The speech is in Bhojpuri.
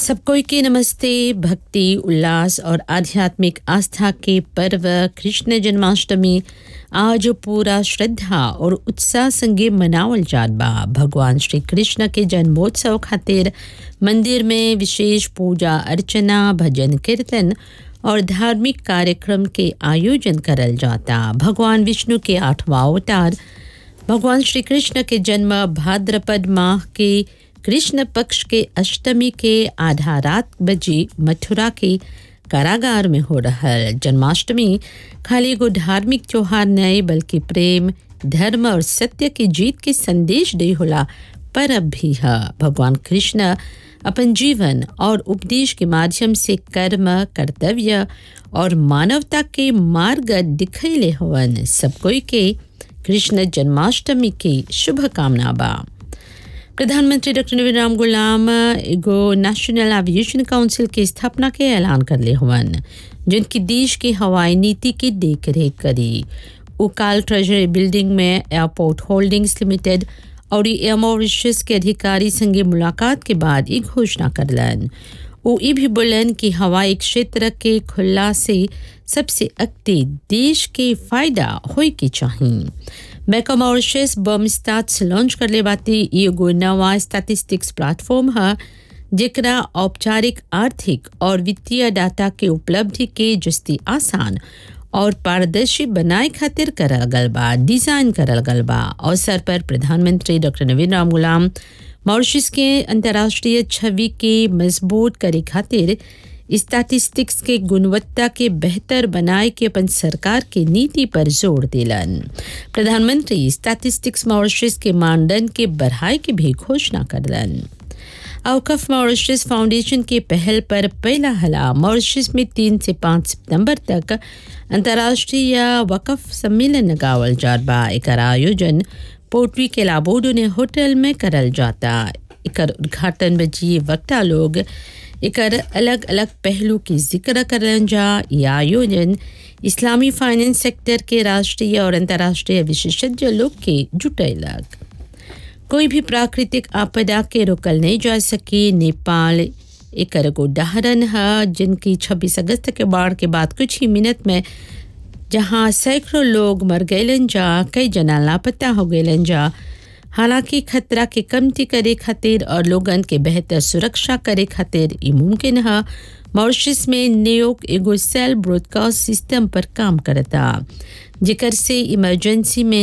सब कोई के नमस्ते भक्ति उल्लास और आध्यात्मिक आस्था के पर्व कृष्ण जन्माष्टमी आज पूरा श्रद्धा और उत्साह संगे मनावल जात बा भगवान श्री कृष्ण के जन्मोत्सव खातिर मंदिर में विशेष पूजा अर्चना भजन कीर्तन और धार्मिक कार्यक्रम के आयोजन करल जाता भगवान विष्णु के आठवां अवतार भगवान श्री कृष्ण के जन्म भाद्रपद माह के कृष्ण पक्ष के अष्टमी के आधा रात बजे मथुरा के कारागार में हो रहा जन्माष्टमी खाली एगो धार्मिक त्योहार नहीं बल्कि प्रेम धर्म और सत्य की जीत के संदेश दे होला परब भी है भगवान कृष्ण अपन जीवन और उपदेश के माध्यम से कर्म कर्तव्य और मानवता के मार्ग दिखैले हवन सब कोई के कृष्ण जन्माष्टमी की शुभकामना बा प्रधानमंत्री डॉक्टर नवीन राम गुलाम एगो नेशनल एविएशन काउंसिल के स्थापना के ऐलान कर ले हुवन जिनकी देश की हवाई नीति की देख रेख करी उकाल ट्रेजरी बिल्डिंग में एयरपोर्ट होल्डिंग्स लिमिटेड और एयर मॉरिशस के अधिकारी संगे मुलाकात के बाद ये घोषणा करलन वो ये भी बोलन कि हवाई क्षेत्र के खुला से सबसे अक्ति देश के फायदा होए के चाहिए बैंक ऑफ मॉरिशस बम स्टाट्स लॉन्च कर ले बाती एगो नवा स्टैटिस्टिक्स प्लेटफॉर्म है जेकरा औपचारिक आर्थिक और वित्तीय डाटा के उपलब्धि के जस्ती आसान और पारदर्शी बनाए खातिर करल गल बा डिजाइन करल गल बा अवसर पर प्रधानमंत्री डॉक्टर नवीन राम गुलाम मॉरिशस के अंतर्राष्ट्रीय छवि के मजबूत करे खातिर स्टैटिस्टिक्स के गुणवत्ता के बेहतर बनाए के अपन सरकार के नीति पर जोर दिलन प्रधानमंत्री स्टैटिस्टिक्स मॉरिशस के मानदंड के बढ़ाए की भी घोषणा करलन अवकफ मॉरिशस फाउंडेशन के पहल पर पहला हला मॉरिशस में तीन से पाँच सितंबर तक अंतर्राष्ट्रीय वकफ सम्मेलन लगावल जात बा एकर आयोजन पोर्टवी के लाबोडोने होटल में करल जाता एकर उद्घाटन बजी वक्ता लोग एकर अलग अलग पहलू के जिक्र करल जा यह आयोजन इस्लामी फाइनेंस सेक्टर के राष्ट्रीय और अंतर्राष्ट्रीय विशेषज्ञ लोग के जुटैलक कोई भी प्राकृतिक आपदा के रोकल नहीं जा सकी नेपाल एक उदाहरण है जिनकी 26 अगस्त के बाढ़ के बाद कुछ ही मिनट में जहां सैकड़ों लोग मर गए जा कई जना लापता हो गए जा हालांकि खतरा के कमती करे खातिर और लोगन के बेहतर सुरक्षा करे खातिर ये मुमकिन है मॉरिशस में नियोग एगो सेल ब्रॉडकास्ट सिस्टम पर काम करता जिकर से इमरजेंसी में